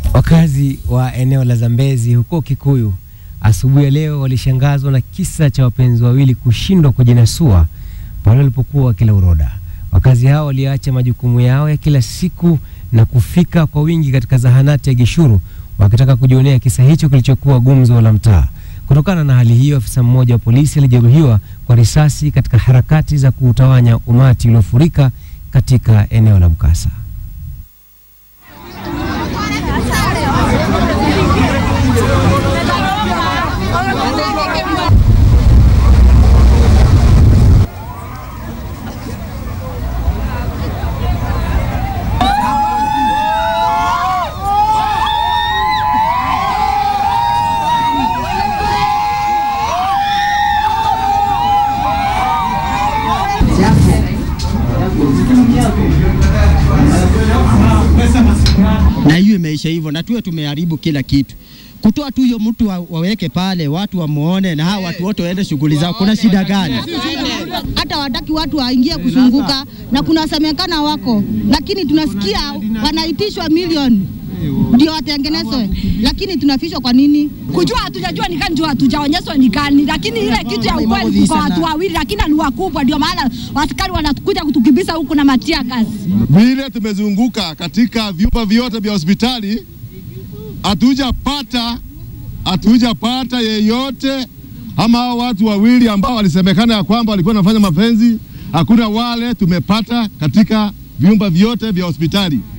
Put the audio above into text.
Wakazi wa eneo la Zambezi huko Kikuyu asubuhi ya leo walishangazwa na kisa cha wapenzi wawili kushindwa kujinasua pale walipokuwa wakila uroda. Wakazi hao waliacha majukumu yao ya kila siku na kufika kwa wingi katika zahanati ya Gishuru wakitaka kujionea kisa hicho kilichokuwa gumzo la mtaa. Kutokana na hali hiyo, afisa mmoja wa polisi alijeruhiwa kwa risasi katika harakati za kuutawanya umati uliofurika katika eneo la mkasa. na hiyo imeisha hivyo, na tuwe tumeharibu kila kitu. Kutoa tu hiyo mtu wa, waweke pale watu wamuone, na hawa watu wote waende shughuli zao. Kuna shida gani? hata wataki watu waingie kuzunguka na kunasemekana wako, lakini tunasikia wanaitishwa milioni ndio watengenezwe, lakini tunafishwa kwa nini? kujua hatujajua ni gani, ndio hatujaonyeshwa ni gani, lakini ile kitu ya ukweli kwa watu wawili, lakini ni wakubwa, ndio maana askari wanakuja kutukibisa huku na matia kazi. vile tumezunguka katika vyumba vyote vya hospitali, hatujapata hatujapata yeyote ama hao watu wawili ambao walisemekana ya kwamba walikuwa wanafanya mapenzi, hakuna wale tumepata katika vyumba vyote vya hospitali.